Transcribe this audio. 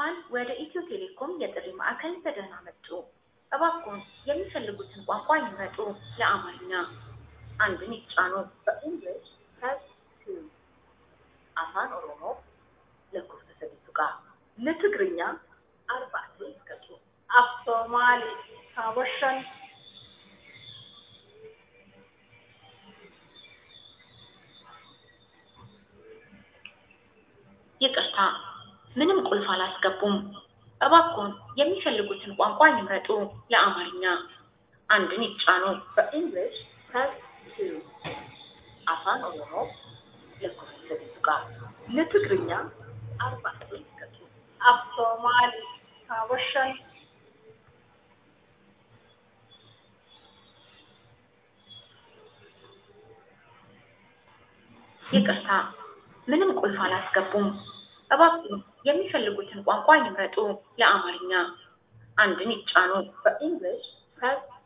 እንኳን ወደ ኢትዮ ቴሌኮም የጥሪ ማዕከል በደህና መጡ! እባክዎን የሚፈልጉትን ቋንቋ ይምረጡ! ለአማርኛ አንድን ይጫኑ በእንግሊሽ press 2 afaan oromoo lakkoofsa sadii tuqaa ለትግርኛ አርባዕተ ይዝገጡ af soomaali kaawwashan ይቅርታ ምንም ቁልፍ አላስገቡም እባክዎን የሚፈልጉትን ቋንቋ ይምረጡ ለአማርኛ አንድን ይጫኑ በእንግሊሽ press 2 afaan oromoo lakkoofsa sadii tuqaa ለትግርኛ አርባዕተ ይዝገጡ af soomaali kaawwashan ይቅርታ ምንም ቁልፍ አላስገቡም እባክዎን የሚፈልጉትን ቋንቋ ይምረጡ ለአማርኛ አንድን ይጫኑ በእንግሊሽ press